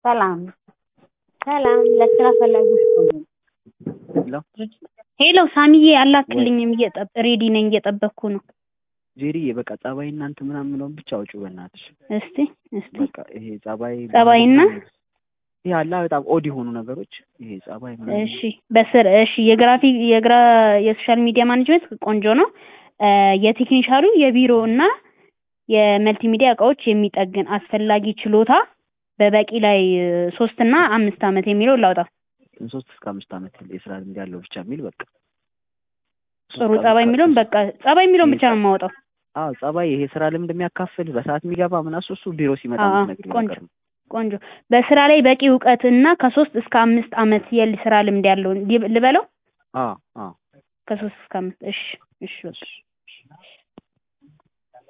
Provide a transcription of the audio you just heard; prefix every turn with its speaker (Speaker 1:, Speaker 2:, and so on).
Speaker 1: ሰላም ሰላም ለስራ ፈላጊዎች በሙሉ
Speaker 2: ሄሎ
Speaker 1: ሄሎ ሳሚዬ አላክልኝም እየጠብ ሬዲ ነኝ እየጠበቅኩ ነው
Speaker 2: ጄሪዬ በቃ ጸባይ እናንተ ምናምን ምለውን ብቻ አውጪው በእናትሽ።
Speaker 1: እስቲ እስቲ
Speaker 2: በቃ ይሄ ጸባይ
Speaker 1: ጸባይና
Speaker 2: ይሄ አላ በጣም ኦድ የሆኑ ነገሮች ይሄ ጸባይ ምናምን
Speaker 1: እሺ በስር እሺ የግራፊ የግራ የሶሻል ሚዲያ ማኔጅመንት ቆንጆ ነው እ የቴክኒሻሉ የቢሮ እና የመልቲሚዲያ እቃዎች የሚጠግን አስፈላጊ ችሎታ በበቂ ላይ እ ሶስት እና አምስት ዓመት የሚለው ላውጣ
Speaker 2: ሶስት እስከ አምስት ዓመት የስራ ልምድ ያለው ብቻ የሚል በቃ
Speaker 1: ጥሩ ጸባይ የሚለውን በቃ ጸባይ የሚለውን ብቻ ነው የማወጣው
Speaker 2: አዎ ጸባይ ይሄ ስራ ልምድ የሚያካፍል በሰዓት የሚገባ ምናምን እሱ እሱ ቢሮ ሲመጣ
Speaker 1: አዎ፣
Speaker 2: የምትነግሪው
Speaker 1: ቆንጆ
Speaker 2: ነገር ነው።
Speaker 1: ቆንጆ በስራ ላይ በቂ እውቀት እና ከሶስት እስከ አምስት ዓመት የስራ ልምድ ያለውን ሊብ- ልበለው
Speaker 2: አዎ አዎ
Speaker 1: ከሶስት እስከ አምስት እሺ እሺ በቃ